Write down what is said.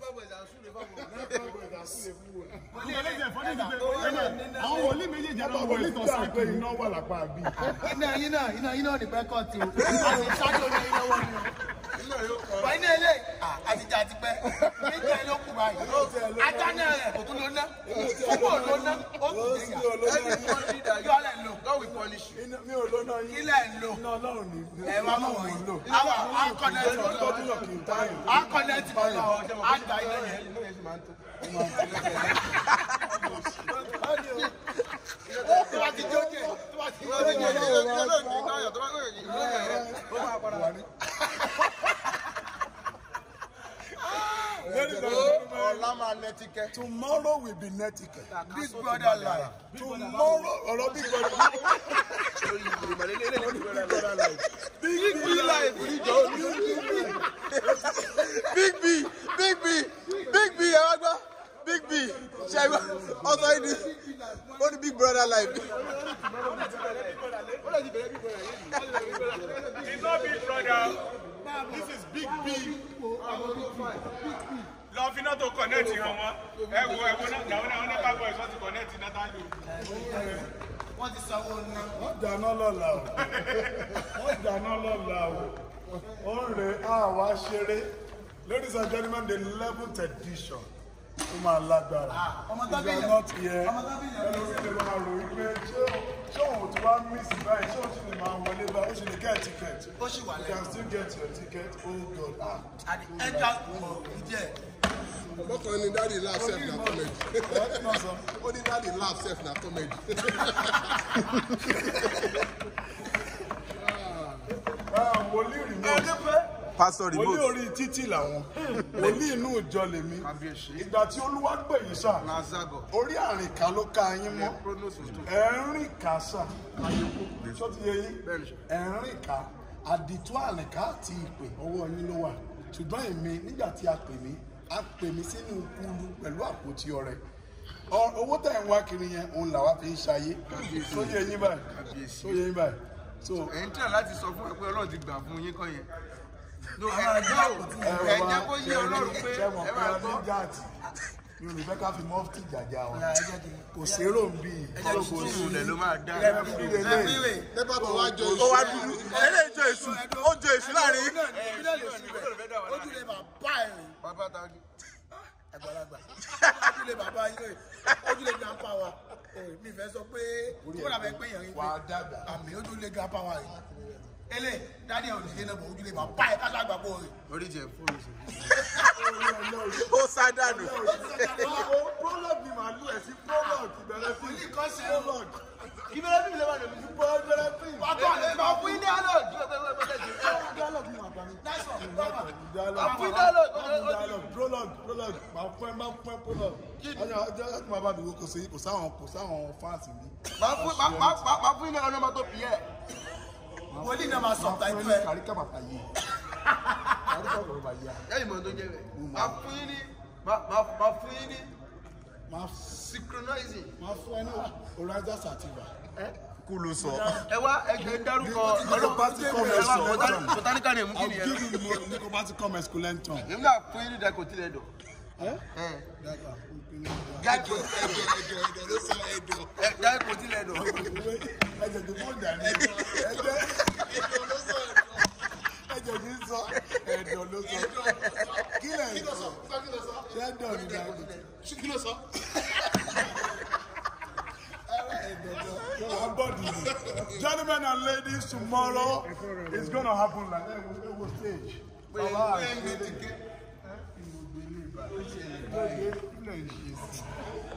àwọn wòlíì méjèèjì àwọn wòlíì tó sọ pé iná wà lápá bí. iná iná iná iná ò ní pẹ́ kọ́ ti o àti ṣáájú ní iná wọ́n ni o. wà iná ilé àtijọ́ àti pẹ́ méjì ló kù báyìí ajá náà rẹ̀ kò tún ló ná púpọ̀ ló ná ó kù dé yà yọ lẹ̀ lò mi ò lóná yín. ilẹ̀ lò iná ọlọ́run ni. ẹ̀ wá mọ̀ wọ̀nyí àwọn akọ̀nẹ́tì tọ́jú náà kì í táyìn. akọ̀nẹ́tì bọ̀lọ̀ àgbà iná yẹn. tó bá ti jókè tó bá ti jókè. ọ̀la máa nẹ́tíkẹ́. tomorrow will be nẹ́tíkẹ́. big brother life. tomorrow ọ̀rọ̀ big brother. big b life níjọ big b big b big b ẹ wá gbọ́ big b ṣe é gbọ́ ọ̀sán yìí ni ó ní big brother life. It's not big brother. This is big B. Lọ fi náà tó kọ̀nẹ́ẹ̀tì hàn wọ́n. Ẹ wo ẹ wo náà náà náà ní kábọ̀ ẹ̀sọ́ ti kọ̀nẹ́ẹ̀tì náà tá lò. wọ́n ti sanwó ná. wọ́n dáná lọ́la o wọ́n dáná lọ́la o ó ń re àwa ṣeré ladies and gentlemen the eleventh edition ó máa lágbára ọmọ tó if bí you are yẹn- not here ọmọ tó bí yẹn- ẹlòmíì lè máa rò wípé ṣé ṣé òun ti wá miss báyìí ṣé òun sì lè máa wọlé bá ó sì lè get ticket ó sì wà you lẹ́yìn. can still get your ticket oh god ah àti ẹja kò ìdí ẹ̀. ọkàn ní dáàdi laugh sef na comedy ẹ náà sọ. ó ní dáàdi laugh sef na comedy. Ah, wòlíì remote pastor wòlíì remote orí títì làwọn wòlíì inú ìjọ lèmi ìgbà tí olúwa pè yín sà orí àrìnká ló ká yín mọ́ ẹ̀rín ká sà tó ti yẹ yín ẹ̀rín ká àdìtú àrìnká àti ìpè ọwọ́ yín ló wà ṣùgbọ́n èmi nígbà tí a pè mí a pè mí sínú kúlú pẹ̀lú àpótí ọrẹ Ọ- owó tẹ̀ ń wá kiri yẹn òun làwa fi ń ṣayé tó yẹ yín báyìí tó yẹ yín báyìí so ẹ̀yin tí a láti sọ fún ẹ pé ọlọ́run ti gbà fún yín kọ́ yẹn. No, ẹ Àwọn ẹ àjọ jẹ́ àpótí ò ẹ jẹ́ kó yé ọlọ́run pé ṣe mọ̀ ẹ pé máa a gbọ́. ní jáàtì mi ò ní fẹ́ ká fi mọ́fìtì jàjà wa ẹ jẹ́ kí n kò sérò ń bí Kò sùúrù lẹ̀ ló máa dá. lẹ́bíwèé. nípa tó wá jọ ó wá dúdú eléyìí jọ èṣù ó jọ èṣù láàrin náà ní ìpínlẹ̀ lè síbẹ̀ ojú lè bàbá ẹ̀ rìn Bàbá ta ni. àgbàlagbà ojú lè bàbá yín rìn ojú lè grandpa wa Eh, mi fẹ́ sọ pé tí wọ́n dàbẹ̀ pé yẹn rí wà á dàgbà. àmì ojú lè grandpa wa rìn ele dádì ẹ̀ ò lè dé náà bọ̀ ojú lè bàbá ẹ̀ káṣá àgbà pọ̀ rìn. Orí jẹ fóònù sí. ó sá dànù prologue ni màá lù ẹ̀ sí prologue ìbẹ̀rẹ̀ sí Ní kan ṣe prologue ìbẹ̀rẹ̀ bí mi lè wà lómi. ìbẹ̀rẹ̀ sí wà á kọ́ àlẹ́ máa fún ilé àlọ́ dialogue ni màá bá mi. dialogue fún dialogue dialogue prologue prologue màá fún ẹ máa fún ẹ prologue ọjọ́ ọjọ́ ọjọ́ máa bá mi wo kò sí kò sáwọn kò sáwọn fans mi. Máa fún máa- máa- máa- máa fún ilé ọ̀nà máa tó pì ẹ́. wòlíì náà máa sọ máa fún ẹ táìpù ní ẹ̀ kàríkà bàbá yìí kàríkà bàbá yìí Lẹ́yìn mọ̀ tó jẹ́ bẹ̀. Máa fún yín ní máa- máa máa fún yín ní máa synchronizing. máa fún ẹ ní horizon sativa. kú ló sọ Ẹ wá ẹgbẹ́ dárúkọ Nicobatical Ẹ wá mesculentum. botani- botanical name kí I'll ni give ẹ? you the mo- Nicobatical mesculentum. Èmi náà fún yín ní dakotilẹ̀ dọ̀. Eh? Ẹ Dàgbà. Jáde ẹjọ ẹjọ ẹjọ ló sọ ẹjọ ẹ dakotilẹ̀ dọ̀. ẹ̀jẹ̀ tó fún ìdá ni ẹ̀jẹ̀ ẹjọ ló sọ ẹjọ ẹ̀jẹ̀ kì í sọ ẹ̀dọ̀ ló sọ kí lẹ̀ ń sọ kí ló sọ ṣé ẹ̀dọ̀ ni dáadé kí ló sọ. our body gentlemen and ladies tomorrow it's gonna happen like that we go stage. Baba àṣírí ẹ̀ ìwògbé ní ìbàdàn. Ilé ìṣe sí.